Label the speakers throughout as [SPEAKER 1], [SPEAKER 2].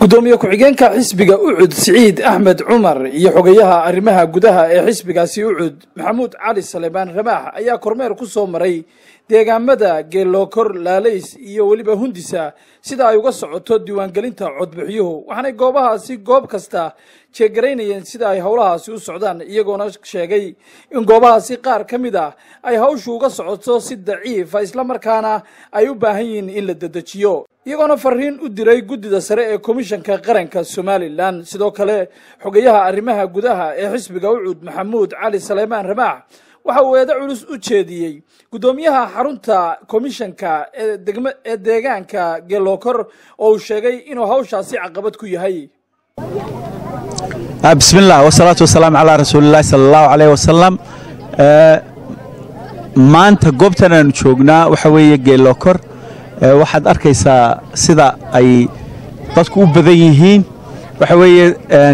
[SPEAKER 1] gudoomiye ku-xigeenka xisbiga ucud siciid axmed cumar iyo xogayaha arrimaha gudaha ee xisbigaasi ucud maxamuud cali salebaan ramaax ayaa kormeer ku soo maray deegaamada geelookor laalays iyo weliba hundisa sida ay uga socoto diiwaangelinta codbixiyuhu waxaanay goobahaasi goob kasta jeegaraynayeen sida ay howlahaasi u socdaan iyagoona sheegay in goobahaasi qaar ka mid ah ay hawshu uga socoto si daciifa islamarkaana ay u baahan yihiin in la dedejiyo iyagoona fariin u diray guddida sare ee komishanka qaranka somalilan sidoo kale xogayaha arrimaha gudaha ee xisbiga ucud maxamuud cali saleymaan ramaax waxa uu eedo culus u jeediyey guddoomiyaha xarunta komishanka ee deegaanka geelookor oo uu sheegay inuu hawshaasi caqabad ku yahay
[SPEAKER 2] bismillaah wasalaatu wasalaamu calaa rasuulillahi sala allahu caleyh wasalam maanta goobtan aanu joognaa waxa weeye geelookor waxaad arkaysaa sida ay dadku u badan yihiin waxa weeye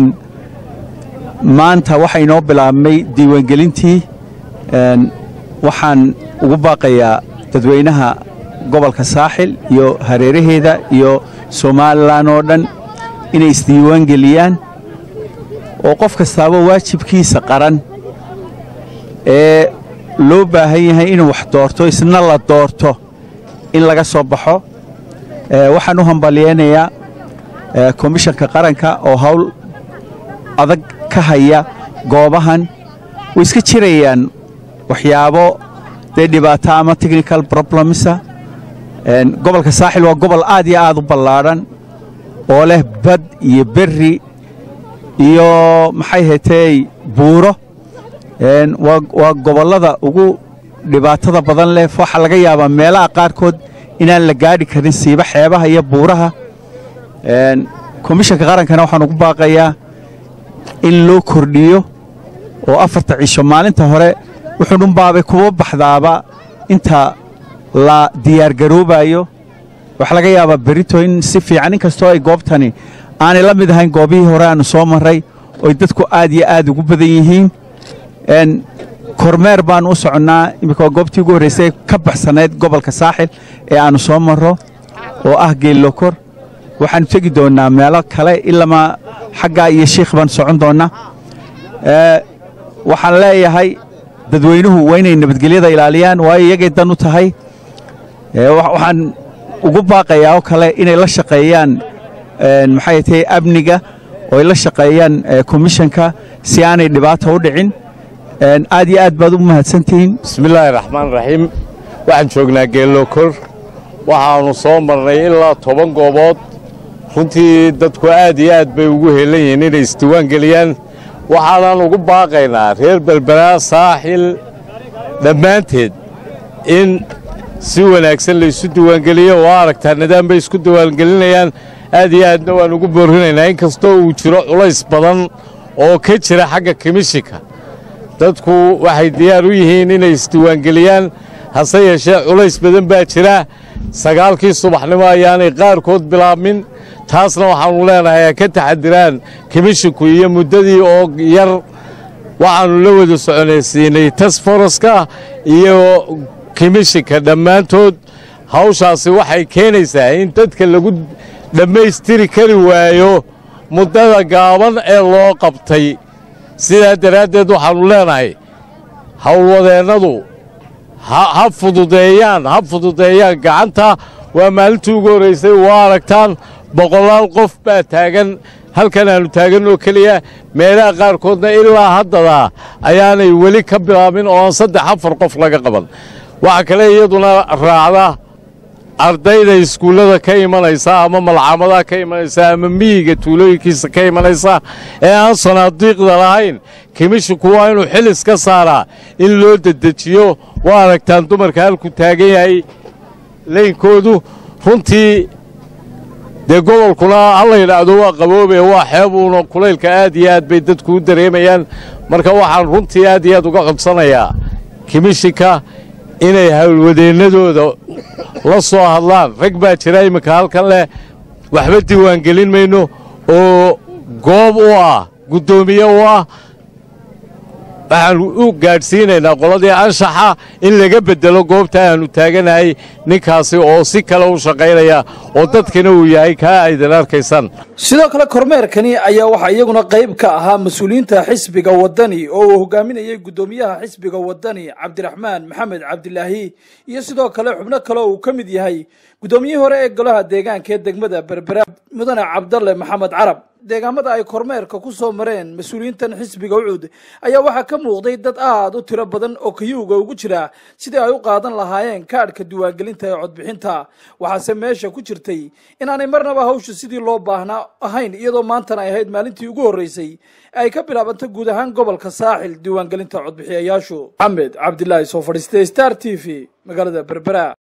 [SPEAKER 2] maanta waxaa inoo bilaabmay diiwaangelintii waxaan ugu baaqayaa dadweynaha gobolka saaxil iyo hareeraheeda iyo somalilan oo dhan inay isdiiwaangeliyaan oo qof kastaaba waajibkiisa qaran ee loo baahan yahay inuu wax doorto isna la doorto in laga soo baxo waxaan u hambalyeynayaa komishanka qaranka oo hawl adag ka haya goobahan way iska jirayaan waxyaabo dee dhibaato ama technical problemsa gobolka saaxil waa gobol aad iyo aad u ballaadhan oo leh bad iyo berri iyo maxay hetey buuro waa gobollada ugu dhibaatada badan leh waxaa laga yaabaa meelaha qaarkood inaan la gaadhi karin siiba xeebaha iyo buuraha komishanka qarankana waxaan ugu baaqayaa in loo kordhiyo oo afarta cisho maalinta hore wuxuu dhunbaabay kuba baxdaaba inta la diyaargaroobayo waxaa laga yaabaa berito in si fiican inkastoo ay goobtani aanay la mid ahayn goobihii hore aannu soo marray oy dadku aad iyo aad ugu badan yihiin kormeer baannu u soconnaa iminka waa goobtii ugu horraysay ka baxsanayd gobolka saaxil ee aannu soo marro oo ah geellokor waxaannu tegi doonnaa meelo kale ilamaa xaggaa iyo shiikh baan socon doonnaa waxaan leeyahay dadweynuhu waa inay nabadgelyada ilaaliyaan waayo iyagay dan u tahay waxaan ugu baaqayaa oo kale inay la shaqeeyaan maxay tahay amniga oo ay la shaqeeyaan komishanka si aanay dhibaata u dhicin aad iyo aad baad u mahadsantihiin
[SPEAKER 3] bismillaahi raxmaan raxiim waxaan joognaa geelookor waxaannu soo marnay ilaa toban goobood runtii dadku aad iyo aad bay ugu heelan yihiin inay isdiiwaangeliyaan waxaanan ugu baaqaynaa reer belberaa saaxil dhammaanteed in si wanaagsan laysu diiwaangeliyo waa aragtaa nidaam bay isku diiwaangelinayaan aad iyo aadna waan ugu boorrinaynaa in kastoo uu jiro culays badan oo ka jira xagga komishinka dadku waxay diyaar u yihiin inay isdiiwaangeliyaan hase yeeshee culays badan baa jira sagaalkii subaxnimo ayaanay qaarkood bilaabmin taasna waxaannu leenahay ha ka taxadiraan komishinku iyo muddadii oo yar waxaannu la wada soconaysiinay tasforoska iyo komishinka dhammaantood hawshaasi waxay keenaysaa in dadka lagu dhammaystiri kari waayo muddada gaaban ee loo qabtay sidaa daraaddeed waxaannu leenahay howlwadeennadu ha fududeeyaan ha fududeeyaan gacanta waa maalintii ugu horraysay waa aragtaan boqolaal qof baa taagan halkan aannu taagan oo keliya meelaha qaarkoodna ilaa haddadaa ayaanay weli ka bilaabin oo aan saddex afar qof laga qaban waxaa kale iyaduna raacda ardayda iskuullada ka imanaysa ama malcamadaha ka imanaysa ama miyiga tuulooyinkiisa ka imanaysa ee aan sanaadiiqda lahayn komishinku waa inuu xilis ka saaraa in loo dedejiyo waa aragtaan dumarka halku taagan yahay leynkoodu runtii dee gobolkuna ha la yidhaahdo waa qaboobe waa xeebuuna kulaylka aad iyo aad bay dadku u dareemayaan marka waxaan runtii aad iyo aad uga codsanayaa komishinka inay howlwadeennadooda la soo hadlaan rag baa jira iminka halkan leh waxba diiwaangelin mayno oo goob u ah guddoomiye u ah waxaan u gaadhsiinaynaa qoladii anshaxa in laga beddelo goobta aannu taaganahay ninkaasi oo si kale u shaqaynaya oo dadkina uu yahay kaa aydan arkaysaan
[SPEAKER 1] sidoo kale kormeerkani ayaa waxaa iyaguna qayb ka ahaa mas-uuliyiinta xisbiga waddani oo uu hogaaminayay guddoomiyaha xisbiga waddani cabdiraxmaan maxamed cabdilaahi iyo sidoo kale xubno kale oo uu ka mid yahay guddoomiyihii hore ee golaha deegaanka ee degmada berbera mudane cabdalle maxamed carab deegaamada ay kormeerka ku soo mareen mas-uuliyiintan xisbiga ucud ayaa waxaa ka muuqday dad aad u tiro badan oo kayuuga ugu jira sidii ay u qaadan lahaayeen kaadhka diiwaangelinta ee codbixinta waxaase meesha ku jirtay inaanay marnaba hawsha sidii loo baahnaa ahayn iyadoo maantana ay ahayd maalintii ugu horreysay ay ka bilaabantay guud ahaan gobolka saaxil diiwaangelinta codbixiyayaashu maxamed cabdilaahi soo fadhiistay star t v magaalada berbera